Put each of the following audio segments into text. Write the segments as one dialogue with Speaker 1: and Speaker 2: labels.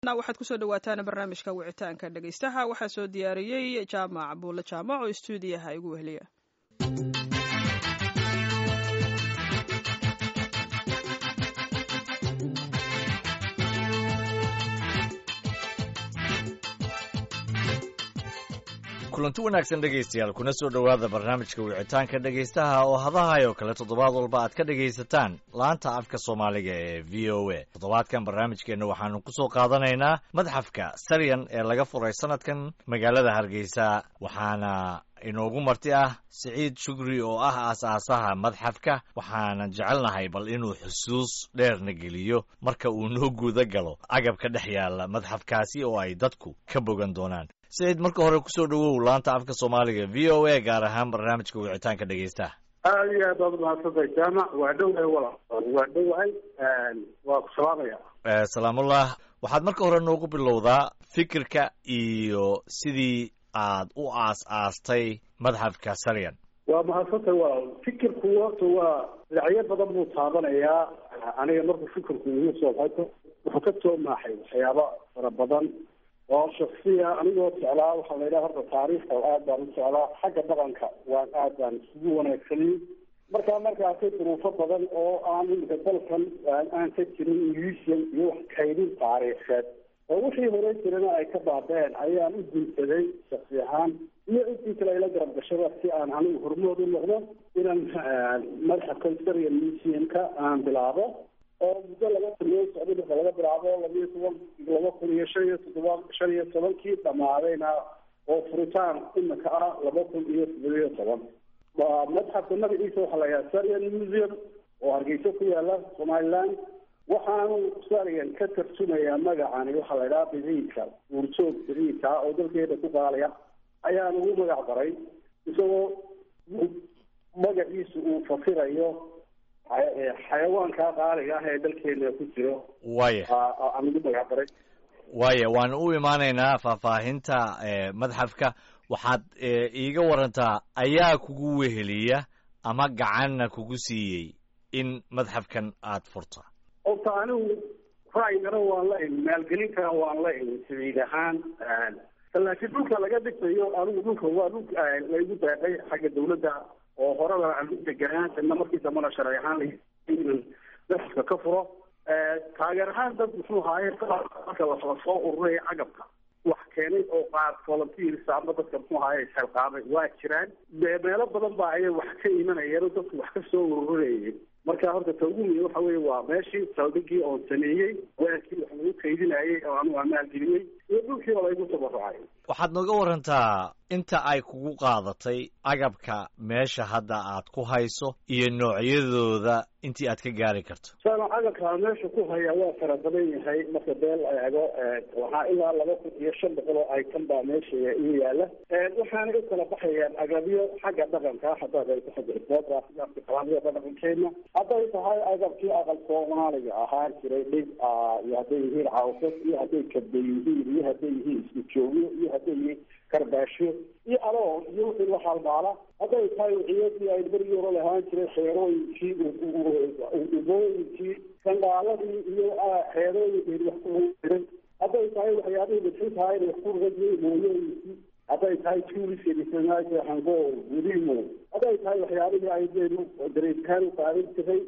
Speaker 1: waxaad kusoo dhawaataan barnaamijka wicitaanka dhegeystaha waxaa soo diyaariyey jaamac buulle jaamac oo stuudiyaha igu weheliya
Speaker 2: kulanti wanaagsan dhegaystayaal kuna soo dhowaada barnaamijka wicitaanka dhegaystaha oo hadahayo kale toddobaad walba aad ka dhegaysataan laanta afka soomaaliga ee v o a toddobaadkan barnaamijkeenna waxaanu ku soo qaadanaynaa madxafka saryan ee laga furay sanadkan magaalada hargeysa waxaana inoogu marti ah siciid shugri oo ah aas-aasaha madxafka waxaana jecelnahay bal inuu xusuus dheerna geliyo marka uu noo guuda galo agabka dhex yaalla madxafkaasi oo ay dadku ka bogan doonaan siciid marka hore kusoo dhowow laanta afka soomaaliga v o a gaar ahaan barnaamijka wicitaanka dhegeystaha
Speaker 3: aada iyo aad baad umahadsantahay jaamac waa dhowahay walaal waa dhowahay waa ku salaamaya
Speaker 2: salaamullah waxaad marka hore noogu bilowdaa fikirka iyo sidii aad u aas-aastay madxafka saryan
Speaker 3: waa mahadsantahay walaal fikirku horta waa dhinacyo badan buu taabanayaa aniga markuu fikirku igu soo baxay wuxuu ka soo maaxay waxyaaba fara badan oo shaksiya anigoo jeclaa waxaa la yidhaha horta taariikhda aad baan u jeclaa xagga dhaqanka waan aad baan isugu wanaagsanin markaa marka arkay duruufo badan oo aan imika dalkan aan ka jirin museum iyo wax kaydin taariikheed oo wixii hore jirana ay ka baabeen ayaan u gunsaday shaksi ahaan iyo intii kale ayla garab gashada si aan anigu hormood u noqdo inaan madxafkan saryan museumka aan bilaabo oo muddo laga taliyo socday marka laga bilaabo labiyo toban laba kun iyo shan iyo toddoba shan iyo tobankii dhamaadayna oo furitaan imika ah laba kun iyo toddoba iyo toban madxafka magaciisa waxaa la yidhaha saryan museum oo hargeysa ku yaala somaliland waxaanu saryan ka tarjumayaa magacani waxaa la yidhaha biciidka uurjoog biciidka ah oo dalkeeda ku qaalaya ayaan ugu magac daray isagoo magaciisu uu fasirayo xayawaanka qaaliga ah ee dalkeena ku jiro
Speaker 2: waya
Speaker 3: aan ugu magac daray
Speaker 2: waya waan u imaanaynaa faahfaahinta madxafka waxaad iiga warantaa ayaa kugu weheliya ama gacanna kugu siiyey in madxafkan aad furta
Speaker 3: horta anigu ra'yigana waan la imi maalgelinkana waan la imi sabiid ahaan laakiin dhulka laga dhigtayo anigu dhulka waa dhul laygu daaqay xagga dawladda oo horeba aan u deganaa ina markii dambana sharci ahaan daxafka ka furo taageer ahaan dad muxuu haaye marka lasoo ururay cagabka wax keenay oo qaar volunteers ama dadka muxuu haaye isxilqaamay waa jiraan meelo badan baa ayay wax ka imanayeen oo dadku wax ka soo ururayeen marka horta ta ugu muhiim waxa weeye waa meeshii saldhigii oon sameeyey weelkii wax lagu kaydinayay oo anigu aan maalgeliyey iyo dhulkii oo laygu tabarucay
Speaker 2: waxaad nooga warantaa inta ay kugu qaadatay agabka meesha hadda aad ku hayso iyo noocyadooda intii aad ka gaari karto
Speaker 3: sana agabka meesha ku haya waa fara badan yahay marka beel la eego waxaa ilaa laba kun iyo shan boqol oo item baa meesha igu yaala waxaana u kala baxayaan agabyo xagga dhaqanka haddaad ay ku xagga iboodaqalaamyada dhaqankeena hadday tahay agabkii aqal soomaaliga ahaan jiray dhig iyo hadday yihiin cawsad iyo hadday kabda yihiin iyo hadday yihiin isku joogyo iyo hadday yihiin karbaasho iyo aloon iyo wixii la halmaala hadday tahay wixiyadii ay berigii hore lahaan jiray xeerooyinkii ubooyinkii sandaaladii iyo xeerooyinkii wax ku jiray hadday tahay waxyaabihii bixintahay wax ku rajiyay mooyooyinkii hadday tahay tuuliska hangool gudimo hadday tahay waxyaabihii ay dareeskaan u qaadan jiray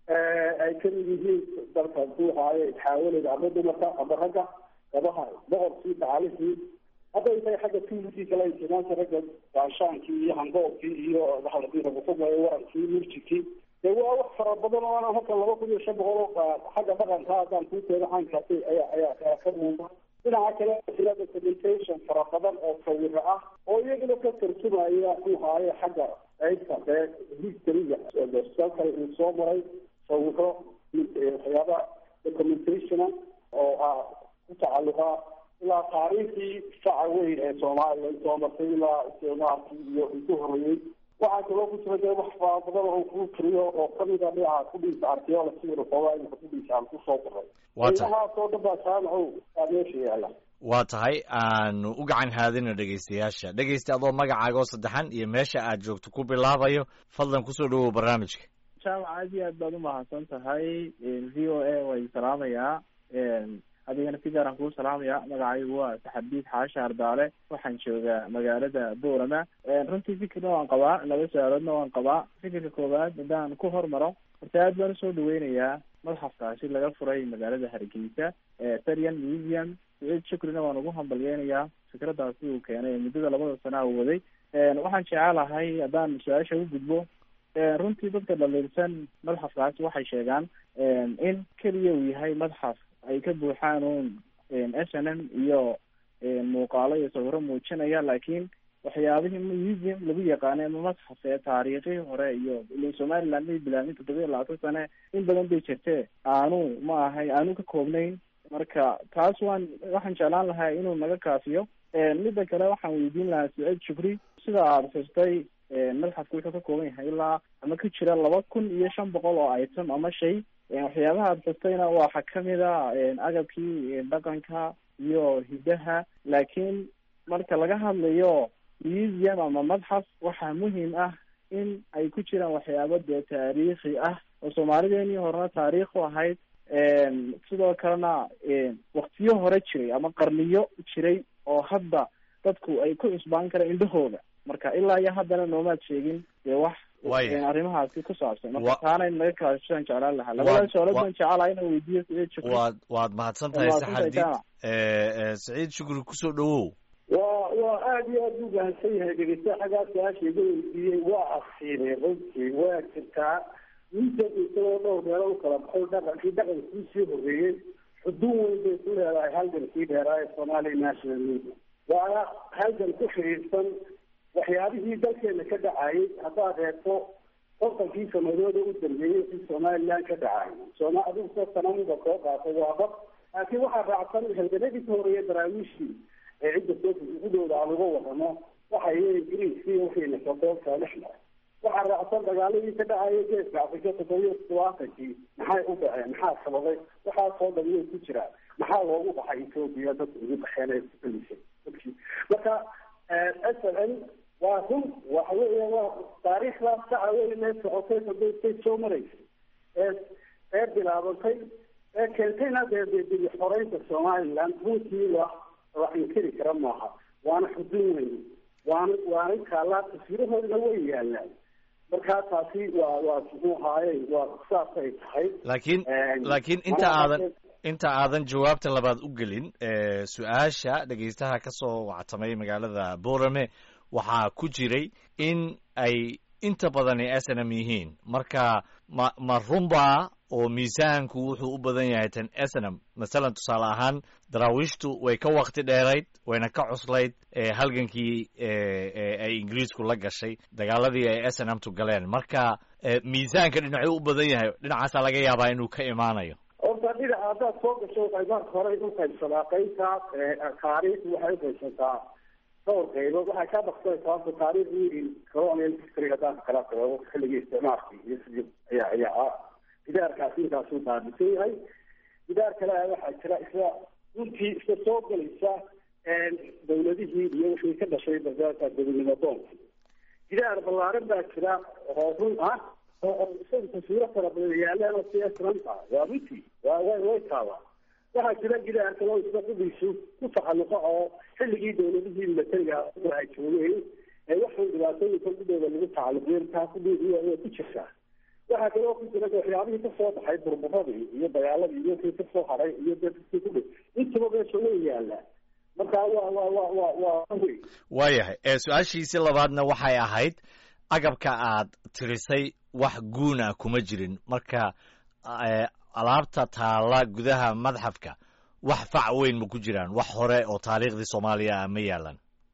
Speaker 3: ay kamid yihiin dalka duuhaaye xaawaleda ama dumarka ama ragga gabaha boqorkii dacalihii hadday tahay xagga tuulikii kale intimaanta ragga gaashaankii iyo hangoolkii iyo waalakusameeyo warankii murjikii dee waa wax fara badan oo ana halka laba kun iyo shan boqol oo xagga dhaqanka haddaan kuu keeno caynkaasi ayaa ayaa ka muuqa dhinaca kale jira documentation fara badan oo sawiro ah oo iyaguna ka tarjumaya ku haaye xagga qaybta dee historyga kale uu soo maray sawiro waxyaaba documentationa oo ah ku tacalluqa ilaa taariikhdii faca weyn ee soomaaliya soo martay ilaa isticmaalkii iyo ku horeeyey waxaa kaloo ku jira dee wax fara badan oo kuu tiriyo oo kamida dhinaca kudhiisa archaeology xoogaa imika kudhiisa aan kusoo qoray inahaasoo dhan baa jaamacow aa meesha yaala
Speaker 2: waa tahay aanu u gacan haadina dhegaystayaasha dhegaysta adoo magacaaga oo saddexan iyo meesha aad joogto ku bilaabayo fadlan kusoo dhawow barnaamijka
Speaker 4: jaamac aad iyo aad baad umahadsan tahay v o a way salaamayaa adigana si gaaraan kuu salaamaya magacaygu waa saxabiid xaasha ardaale waxaan joogaa magaalada boorama runtii fikirna waan qabaa laba su-aaloodna waan qabaa fikirka koowaad haddaan ku hormaro horta aad baan usoo dhaweynayaa madxafkaasi laga furay magaalada hargeysa tarian museum saciid shukrina waan ugu hambalyeynayaa fikraddaasi uu keenay ee muddada labada sana u waday waxaan jecelahay haddaan su-aasha u gudbo runtii dadka dhaliilsan madxafkaasi waxay sheegaan in keliya uu yahay madxaf ay ka buuxaan uun s n m iyo muuqaalo iyo sawiro muujinaya laakiin waxyaabihii museum lagu yaqaanay ama madxaf ee taariikhii hore iyo somaliland may bilaabin toddoba iyo labaatan sane in badan bay jirtee aanu ma ahay aanu ka koobnayn marka taas waan waxaan jeclaan lahaa inuu naga kaafiyo midda kale waxaan weydiin lahaa saciid shukri sida aada xustay madxafku wuxuu ka kooban yahay ilaa ama ka jira laba kun iyo shan boqol oo item ama shay waxyaabaha aada xustayna waxa kamid a agabkii dhaqanka iyo hidaha laakiin marka laga hadlayo museum ama madxaf waxaa muhiim ah in ay ku jiraan waxyaabo dee taariikhi ah oo soomaalideenii horena taariikh u ahayd sidoo kalena waktiyo hore jiray ama qarniyo jiray oo hadda dadku ay ku cusbaan karaan indhahooda marka ilaa iyo haddana noomaad sheegin dee wax arrimahaasi ku saabsan marka taana naga kaashaan jeclaan lahaa labada su-aalood baan jecelaha inaan weydiiyo saciid shukri
Speaker 2: waad waad mahadsan tahay saxadiid saciid shukri kusoo dhawow
Speaker 3: waa waa aada iyo aada u bahansan yahay dhegeysta xaggaa su-aasha iga weydiiyey waa asiibay runtii waa jirtaa miisan isagoo dhowr meelo u kala baxo dhaqankii dhaqankii sii horreeyey xuduun weyn bay ku leedahay halgankii dheeraa ee somalia national media waana halgan ku xiriirsan waxyaabihii dalkeena ka dhacayay haddaad reebto kontonkii sanadooda u dambeeyey si somaliland ka dhacay sooma adigusoo sanamuda soo qaatay waa dad laakiin waxaa raacsan halganadii ka horeeya daraawiishii ee cidda soogudooda aan uga wadano waxay ingiriiskii waxayna sodoolka dhex maray waxaa raacsan dagaaladii ka dhacaya geeska afrika toddobiyo todobaatankii maxay u dhaceen maxaa sababay waxaasoo dhan way ku jiraan maxaa loogu baxay ethoopia dadku ugu baxeen ee kualisay dadkii marka s l n waa run waxa weya waa taariikhdaas saca weyn ee socotay sodontay soo maraysay ee ee bilaabantay ee keentayna dee dee dili xoreynta somaliland runtii la la inkiri kara maaha waana xuduun weyn waana waana kaalaa taswirahoodna way yaalaan markaa taasi waa waa muxuu ahaaye waa saasay tahay
Speaker 2: laakiin laakiin inta aadan inta aadan jawaabta labaad u gelin su-aasha dhegeystaha ka soo wactamay magaalada borame waxaa ku jiray in ay inta badani s n m yihiin marka ma ma runbaa oo miisaanku wuxuu u badan yahay tan s n m masalan tusaale ahaan daraawiishtu way ka wakti dheerayd wayna ka cuslayd halgankii ay ingiriisku la gashay dagaaladii ay s n m tu galeen marka miisaanka dhinacuu u badan yahay dhinacaasaa laga yaabaa inuu ka imaanayo
Speaker 3: horta dhinaca haddaad soo gasho waxay marka hore u qaybsadaa qaybta taariikhdu waxay uqaybsataa dhowr qaybood waxay ka baksanaysaa horta taariikhdii colonial history haddaan kala qabo xilligii isticmaalkii iyo sidii ayaa ayaa gidaarkaasi inkaasuu baabisan yahay gidaar kale waxaa jira isla runtii isla soo galaysa dawladihii iyo wixii ka dhashay bardaarka gobonimo doonka gidaar ballaaran baa jira oo run ah oo isaga taswiiro fara badan yaalaan oo si esranta waa runtii waa way way taabaa waxaa jira gidaar kale oo isla qudiisu ku tacaluqa oo xilligii dawladihii militariga ay joogeen ee waxay dhibaatooyinka gudooda lagu tacaluqiyeen taa kudheedi way ku jirtaa waxaa kaloo ku jira waxyaabihii kasoo baxay burburadii iyo dagaaladii iyo kii kasoo haray iyo dadkii ku dhi intaba meesha way yaalaa marka waa waa waa waa waa wey
Speaker 2: waayahay su-aashiisi labaadna waxay ahayd agabka aad tirisay wax guuna kuma jirin marka alaabta taala gudaha madxafka wax fac weyn ma ku jiraan wax hore oo taariikhdii soomaaliya ah ma yaalan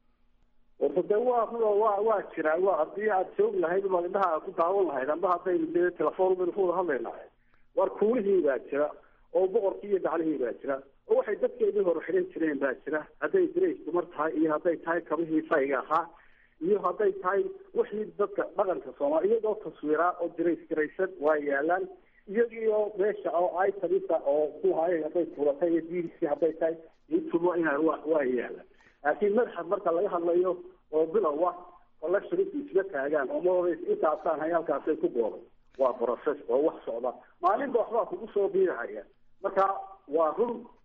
Speaker 3: warta de waa waa waa jiraa waa haddii aad joog lahayd ma indhaha aad ku daawan lahayd amba haddaynu dee telefoon baynu ku wada hadlaynahay war kuulihii baa jira oo boqorkii iyo daclihii baa jira oo waxay dadkeedii hore xidhan jireen baa jira hadday dirays dumar tahay iyo hadday tahay kabihii fayga ahaa iyo hadday tahay wixii dadka dhaqanka soomaali iyagoo taswiraa oo dirays garaysan waa yaalaan iyagiio meesha oo itarisa oo kuhaay hadday tuuratay iyo diirisi hadday tahay intuba ina wa waa yaalaan laakiin madaxad marka laga hadlayo oo bilowa collectionku isla taagaan oo maoda intaasaan hay halkaasay ku gooday waa process oo wax socda maalinba waxbaa kugu soo biirahaya marka waa run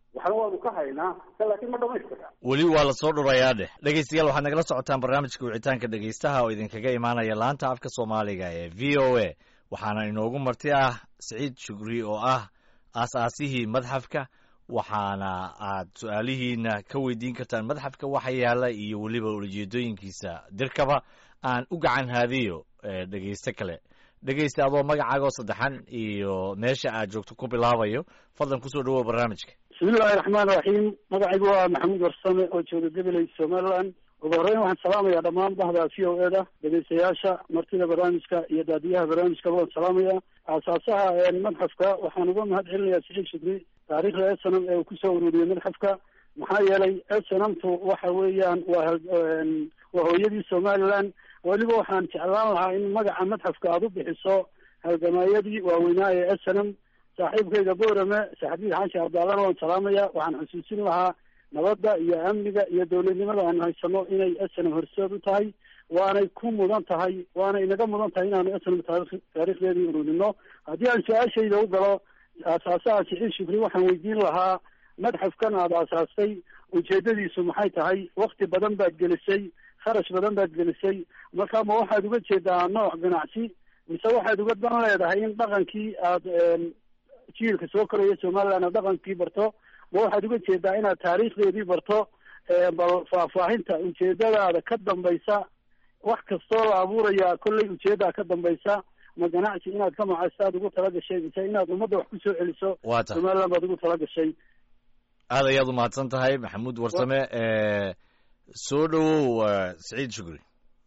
Speaker 3: waxna waanu ka haynaa laakiin ma dhamaystira
Speaker 2: weli waa lasoo dhurayaa dheh dhegeystayaal waxaad nagala socotaan barnaamijka wicitaanka dhegeystaha oo idinkaga imaanaya laanta afka soomaaliga ee v o a waxaana inoogu marti ah siciid shugri oo ah aas-aasihii madxafka waxaana aad su-aalihiina ka weydiin kartaan madxafka waxa yaala iyo weliba ujeedooyinkiisa dirkaba aan u gacan haadiyo dhegeyste kale dhegeysta adoo magacaagoo saddexan iyo meesha aad joogto ku bilaabayo fadlan kusoo dhawow barnaamijka
Speaker 5: bismillahi raxmaan raxiim magacaygu waa maxamuud warsame oo jooga gabiley somaliland ugu horreyn waxaan salaamayaa dhammaan bahda v o e da dhegeystayaasha martida barnaamijka iyo daadiyaha barnaamijkaba waan salaamaya aasaasaha madxafka waxaan uga mahad celinayaa siciid shukri taariikhda snm ee uu kusoo ururiyey madxafka maxaa yeelay snmtu waxa weeyaan waa waa hooyadii somaliland weliba waxaan jeclaan lahaa in magaca madxafka aada u bixiso halgamaayadii waaweynaa ee snm saaxiibkayga boorame saxabiid xaashi abdaalana waan salaamaya waxaan xusuusin lahaa nabadda iyo amniga iyo dowladnimada aan haysano inay snm horseed u tahay waanay ku mudan tahay waana inaga mudan tahay inaanu snm taari taariikhdeedii ururino haddii aan su-aashayda u galo aasaasaha siciid shukri waxaan weydiin lahaa madxafkan aada aasaastay ujeedadiisu maxay tahay wakti badan baad gelisay kharash badan baad gelisay marka ma waxaad uga jeedaa nooc ganacsi mise waxaad uga dan leedahay in dhaqankii aada jiilka soo koraya somaliland aad dhaqankii barto ma waxaad uga jeedaa inaad taariikhdeedii barto bal faahfaahinta ujeedadaada ka dambaysa wax kastoo la abuuraya kollay ujeedaa ka dambaysa ma ganacsi inaad ka macaysto aad ugu tala gashay mise inaad ummadda wax kusoo celiso
Speaker 2: waa ta
Speaker 5: somaliland baad ugu tala gashay
Speaker 2: aad ayaad umahadsan tahay maxamuud warsame soo dhawow saciid shukri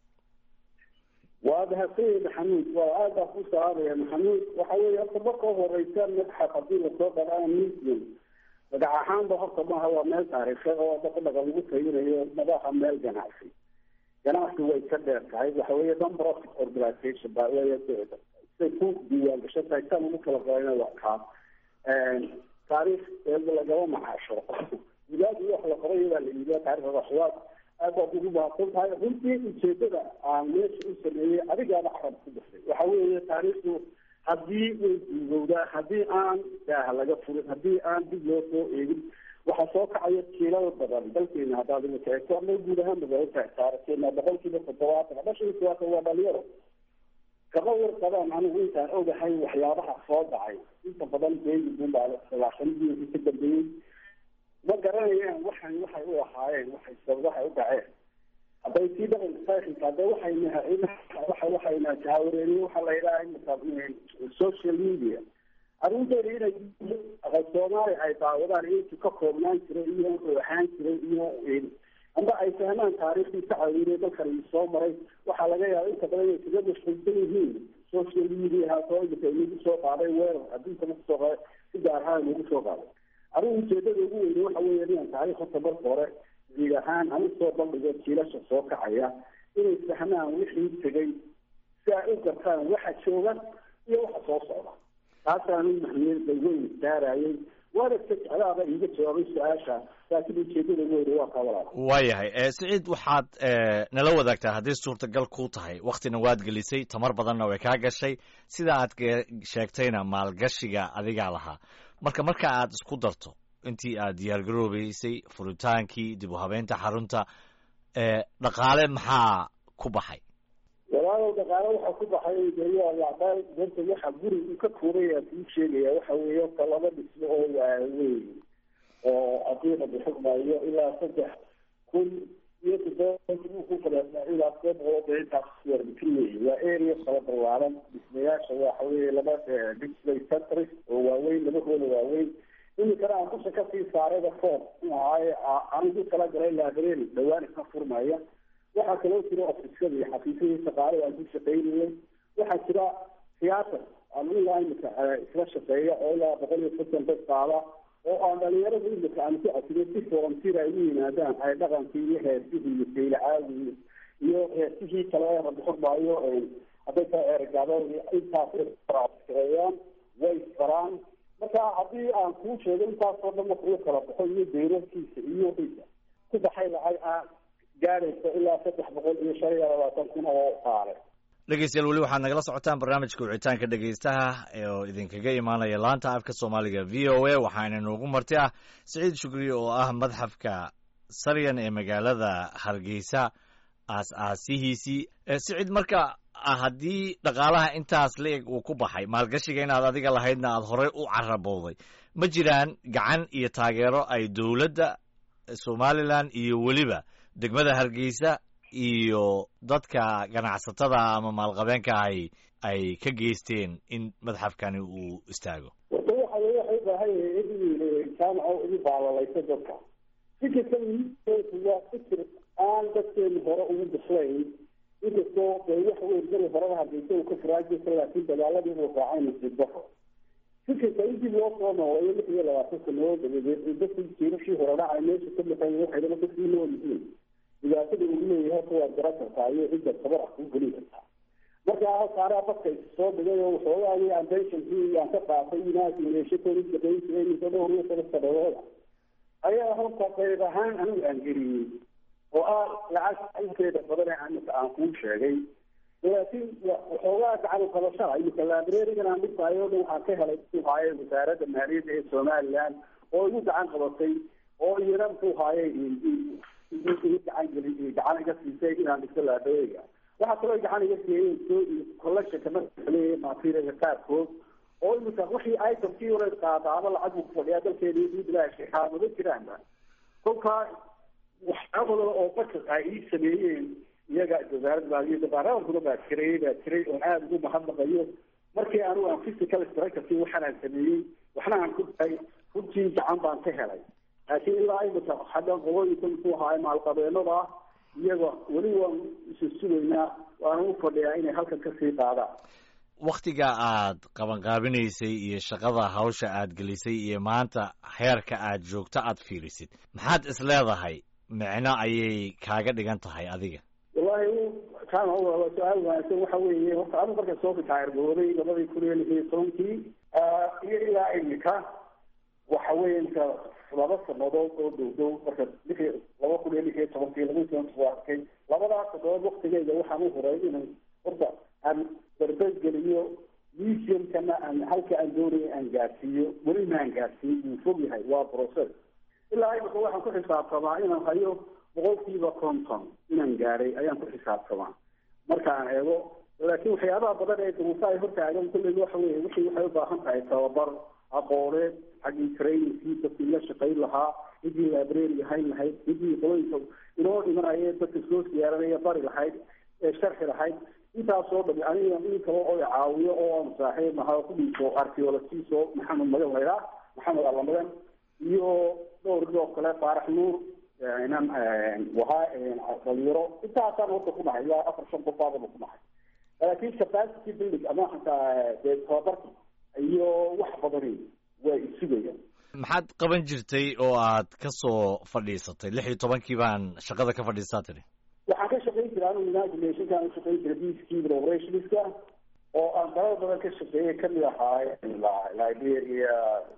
Speaker 3: waa mahadsanyahy maxamuud waa aad baa ku salaamaya maxamuud waxa weeye horta marka horeysa madxaf haddii lasoo dharaa museum magac ahaanba horta maaha waa meel taariikhe oo dadka dhaqan lagu tayinayo madaxa meel ganacsi ganacsi way ka dheer tahay waxa weeye non profit organization ba wey say ku diiwaan gashan tahay saan ugu kala galayna waa kaa taariikh lagama macaasho gudaadi wax la qoray baa la iibiya taarikhda waxyaab aad baad ugu mahadsan tahay runtii ujeedada aan meesha u sameeyey adigaaba carab ku dhasay waxa weeye taariikhdu haddii way duugowdaa haddii aan daaha laga furin haddii aan dib loo soo eegin waxaa soo kacaya kiilada badan dalkeena haddaad imika eegto ama guud ahaan magaalada taarikhkeena boqolkiiba toddobaatan ama shan iyo todobaatan waa dhalinyaro kama warqabaan anigu intaan ogahay waxyaabaha soo dhacay inta badan beegi bunbaa laashanadii ka dambeeyey ma garanayaan waxan waxay u ahaayeen waxay waxay u dhaceen hadday sii dhaqanka taarikhka hadda waxayna waxa waxayna jaawareeriye waxaa la yidhaha social media arrinteeda inay aqal soomaali ay daawadaan intu ka koobnaan jiray iyo wuxuu ahaan jiray iyo amba ay fahmaan taariikhdii ka caawinay dalkan soo maray waxaa laga yaaba inta badan inay kaga mashquulsan yihiin social media haasoo imika inagu soo qaaday weerar adduunka nagu soo qaaday si gaar ahaan nagu soo qaaday arrin ujeedada ugu weyne waxa weeye inaan taariikh horta marka hore guud ahaan aan usoo bandhigo jiilasha soo kacaya inay fahmaan wixii tegay si ay u gartaan waxa jooga iyo waxa soo socda taasaanu mahmiyada weyn saarayay waana ka jeclaaba iiga jawaabay su-aasha laakiin ujeedada ugu weyne waa kaa walaal
Speaker 2: waayahay siciid waxaad nala wadaagtaa haddii suurtagal ku tahay waktina waad gelisay tamar badanna way kaa gashay sida aad sheegtayna maalgashiga adigaa lahaa marka marka aad isku darto intii aad diyaargaroobeysay furitaankii dib u habeynta xarunta dhaqaale maxaa ku baxay
Speaker 3: walaalow dhaqaale waxaa ku baxay dewaalacdaal darta waxa guri uu ka tuuray aan kuu sheegaya waxa weeye horta laba dhismo oo waaweyn oo haddii la bixugmaayo ilaa saddex kun iyo toddoba ku kala ilaa todoba boqol oo intaas warbitin weeye waa area kala ballaaran dhismayaasha waxa weeye laba display centers oo waaweyn laba hoola waaweyn iminkana aan kusha kasii saarayba ford ahaaye anigu kala galay library dhawaan iska furmaya waxaa kaloo jira ofisyada iyo xafiisyadii shaqaale aan ku shaqaynayay waxaa jira theater aan ilaa imika isla shaqeeya oo ilaa boqol iyo soddon dad qaada oo aan dhalinyarada imika aan ku casiyo si volunteer ay u yimaadaan ay dhaqankii iyo heesihii iyo saylacaadii iyo heesihii kale ee rabuxurmaayo hadday tahay ergaado intaas shaqeeyaan way isbaraan marka haddii aan kuu sheego intaasoo dhan marka uu kala baxo iyo deyrarkiisa iyo wixiisa ku baxay lacag aan gaadhaysa ilaa saddex boqol iyo shan iyo labaatan kun oo qaale
Speaker 2: dhegeystayaal weli waxaad nagala socotaan barnaamijka wicitaanka dhegeystaha oo idinkaga imaanaya laanta afka soomaaliga v o a waxaana noogu marti ah siciid shukri oo ah madxafka saryan ee magaalada hargeysa aas-aasihiisii siciid marka haddii dhaqaalaha intaas la-eg uu ku baxay maalgashiga inaad adiga lahaydna aada horey u carabowday ma jiraan gacan iyo taageero ay dowladda somalilan iyo weliba degmada hargeysa iyo dadka ganacsatada ama maalqabeenka ahy ay ka geysteen in madxafkani uu istaago
Speaker 3: warta waxa wey waxay ubaahan yahay in jaamaco ugu baalalayso dadka fikirka waa fikir aan dadkeenu hore ugu bislayn inkastoo dee wax weyn mari horeba hargeysa uu ka faraajirta laakiin dagaaladii uu raacay nasiib daro fikirka in dib loo soo nooleeyo lix iyo labaatan sanadood dabadeed dadkii jiirashii hore dhacay meesha ka baxay waxaydaba dadkii nool yihiin dhibaatada uu leeyahay horta waad garan kartaa iyo cidda tabar ah kuu geli kartaa marka halkaanaa dadka soo dhigay oo waxoogaagii ambitionkii aan ka qaatay inaas meeshakooda shaqeyn jiray mise dhowr iyo toban sanadooda ayaa horta qayb ahaan anigu aan geliyey oo ah lacag inteeda badan ee imika aan kuu sheegay laakiin waxoogaa gacan qabashada imika librarigan aan dhigtaayo dhan waxaan ka helay muxuu haaye wasaaradda maaliyadda ee somaliland oo igu gacan qabatay oo iyana muxuu haaye gacan geli gacan iga siisay inaan dhigto librariga waxaa kaloo gacan iga siiyey collectionka markale materialka qaarkood oo imika wixii itemkii hore qaadaaba lacag buu kufadhiyaa dalkeeda ii bilaashi xaamado jiraanba kolkaa waxyaabada oo dadka ay ii sameeyeen iyaga wasaaradda maaliyadda baarlamankuna baa jiray baa jiray oon aada ugu mahadnaqayo markii anigu aan physical structureki waxaan aan sameeyey waxna aan ku dahay runtii gacan baan ka helay laakiin ilaa imika xagga qolooyinka muxuu ahaay maalqabeenada ah iyaga weli waan isu sugaynaa waana u fadhiyaa inay halkan kasii qaadaan
Speaker 2: waktiga aad qabanqaabinaysay iyo shaqada hawsha aad gelisay iyo maanta heerka aad joogto aad fiirisid maxaad is leedahay micno ayay kaaga dhigan tahay adiga
Speaker 3: wallahi kaana su-aal wanaagsan waxa weeye horta anu marka soo ritaayarbooday labadii kun iyo lix iyo tobankii iyo ilaa imika waxa weeye inka laba sanadood oo dhow dhow marka lix laba kun iyo lix iyo tobankii laba tobanki arkay labadaas sanadood waktigeyga waxaan u horay inay horta aan barbadgeliyo museumkana aan halka aan doonaya aan gaarsiiyo weli maan gaarsiin wuu fog yahay waa process ilaa imika waxaan ku xisaabtamaa inaan hayo boqolkiiba konton inaan gaaray ayaan ku xisaabtamaa markaan eego laakiin waxyaabaha badan ee duruufa ay hortaagan kulley waxa weye wixii waxay ubaahan tahay tababar aqooneed xaggii trainingkii dadkii la shaqayn lahaa ciddii library hayn lahayd ciddii qolooyinka inoo dhimanaya dadka soo siyaaranaya bari lahayd ee sharxi lahayd intaasoo dhami aniga in kale oo caawiyo oo aan saaxiib nahay oo ku dhiiso archaeologist oo maxamed magan laydhaa maxamed allamagan iyo dhowr oo kale faarax nuur inan wahaa dhalinyaro intaasaan horta ku dhahay ilaa afar shan qof baadaba ku dhahay laakiin capacity building ama xataa dee tababarki iyo wax badani waa isugayaan
Speaker 2: maxaad qaban jirtay oo aad ka soo fadhiisatay lix iyo tobankii baan shaqada ka fadhiistaa tiri
Speaker 3: waxaan ka shaqayn jiray anigu united nationkaan ushaqayn jiray peacekeeping operationska oo aan dalal badan ka shaqeeyay kamid ahaay liberia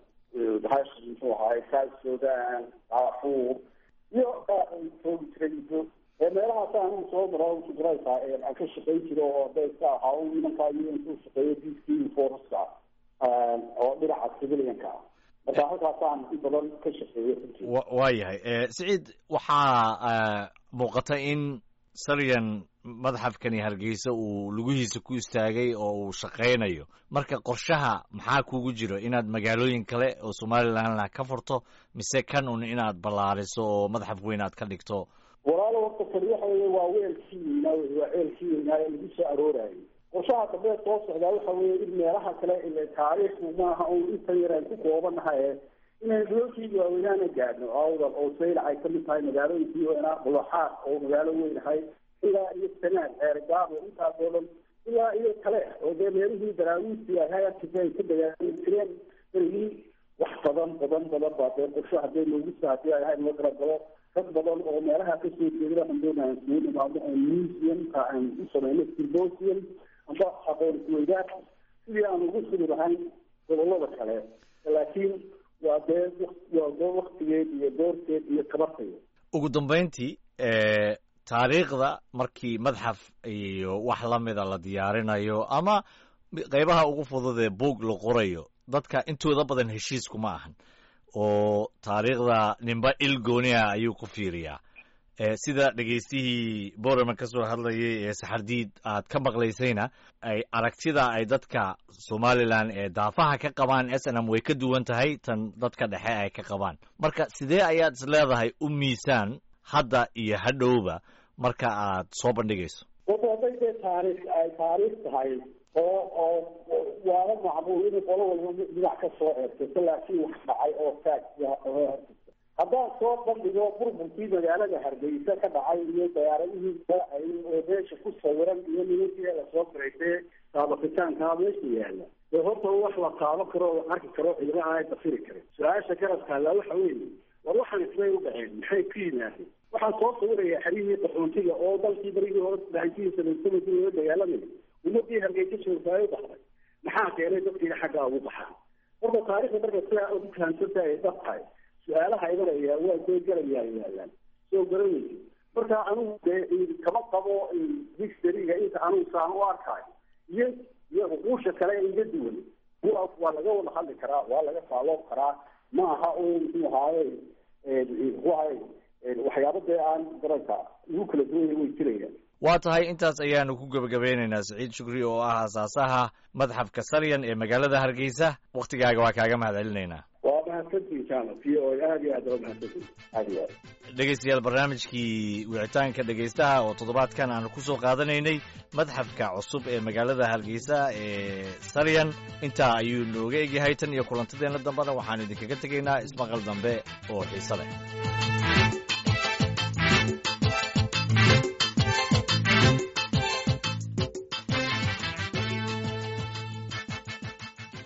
Speaker 3: muxuu ahaay south sudan darfur iyo joogi jiray meelahaas anigu soo maro sugraysa aan ka shaqayn jiro oo da iska ahaa nimankaa iyo intuu shaqeeyo peacekeeping forceska oo dhinaca civilianka ah marka halkaasaan in badan ka shaqeeyay runtii
Speaker 2: waa yahay siciid waxaa muuqata in saryan madxafkani hargeysa uu lugihiisa ku istaagay oo uu shaqaynayo marka qorshaha maxaa kugu jiro inaad magaalooyin kale oo somalilandna ka furto mise kan un inaad ballaariso oo madxaf weyn aad ka dhigto
Speaker 3: walaalo horta kani waxa weye waa weelkii weynaa waa ceelkii weynaa ee lagu soo aroorayay qorshaha dambe soo socdaa waxa weye in meelaha kale ile taariikhdu maaha un intan yar aan ku koobanahay inaynu dulalkii waaweynaana gaadhno awdal oo saylac ay kamid tahay magaalooyinkii weynaa bulaxaad oo magaalo weyn ahay ilaa iyo sanaad eergaabo intaas oo dhan ilaa iyo kale oo dee meelihii daraawiistii ahay arkisa ay ka dagaali jireen berigii wax badan badan badan baa dee qorsho hadee loogu soo hadii ay ahayd loo galagalo rag badan oo meelaha kasoo jeeda waxaan doonaa isugu nimaado oo museumka aan u samayno symposium amba aqoon isweydaar sidii aan ugu suri lahayn gobolada kale laakiin waa dee waa dee waktigeed iyo doorteed iyo tabarteed
Speaker 2: ugu dambeyntii taariikhda markii madxaf iyo wax la mida la diyaarinayo ama qeybaha ugu fudud ee buug la qorayo dadka intooda badan heshiiskuma ahan oo taariikhda ninba il gooniha ayuu ku fiiriyaa sida dhegaystihii borama ka soo hadlayay ee saxardiid aad ka maqlaysayna ay aragtida ay dadka somalilan ee daafaha ka qabaan s n m way ka duwan tahay tan dadka dhexe ay ka qabaan marka sidee ayaad is leedahay u miisaan hadda iyo hadhowba marka aad soo bandhigayso
Speaker 3: horta hadday dee taariikh ay taariikh tahay oo oo waala macmuul in qolo walba dhinac ka soo eegsato laakiin wax dhacay oo faag haddaan soo bandhigo burburkii magaalada hargeysa ka dhacay iyo diyaaradihii oo meesha ku sawiran iyo nimankii lasoo firaysay taabakitaankaa meesha yaala dee horta wax la taaban karo oo arki karo ciidama aan dafiri karin su-aasha garabkaala waxa weeye war waxaan ismay u dhaceen maxay ku yimaadeen waxaan soo sawirayaa xerihii qaxoontiga oo dalkii barigii hore dahantihiisa lasamakii loo dagaalamaya ummadii hargeysa joogtaay u baxday maxaa keenay dadkiina xaggaa ugu baxaa horta taarikhda marka sidaa ugu fahamsanta ay dhab tahay su-aalaha imanaya waa soo galayaa yaalaan soo garanaysa marka anugu dee kama qabo dictionaryga inta anugu saan u arkaayo iyo iyo uquusha kale iga duwan waa laga wada hadli karaa waa laga faaloob karaa ma aha un muxuu ahaaye muxuu ahaye waxyaaba dee aan garanka ugu kala duwanya way jirayaan
Speaker 2: waa tahay intaas ayaanu ku gebagabeynaynaa saciid shukri oo ah asaasaha madxafka saryan ee magaalada hargeysa waktigaaga waa kaaga mahad celinaynaa
Speaker 3: waa mahadsantihin jaamac v o aad iyo aad waa mahadsantihin aad iyo aad
Speaker 2: dhegeystayaal barnaamijkii wicitaanka dhegeystaha oo toddobaadkan aanu ku soo qaadanaynay madxafka cusub ee magaalada hargeysa ee saryan intaa ayuu nooga egyahay tan iyo kulantadeenna dambena waxaanu idinkaga tegaynaa ismaqal dambe oo xiise leh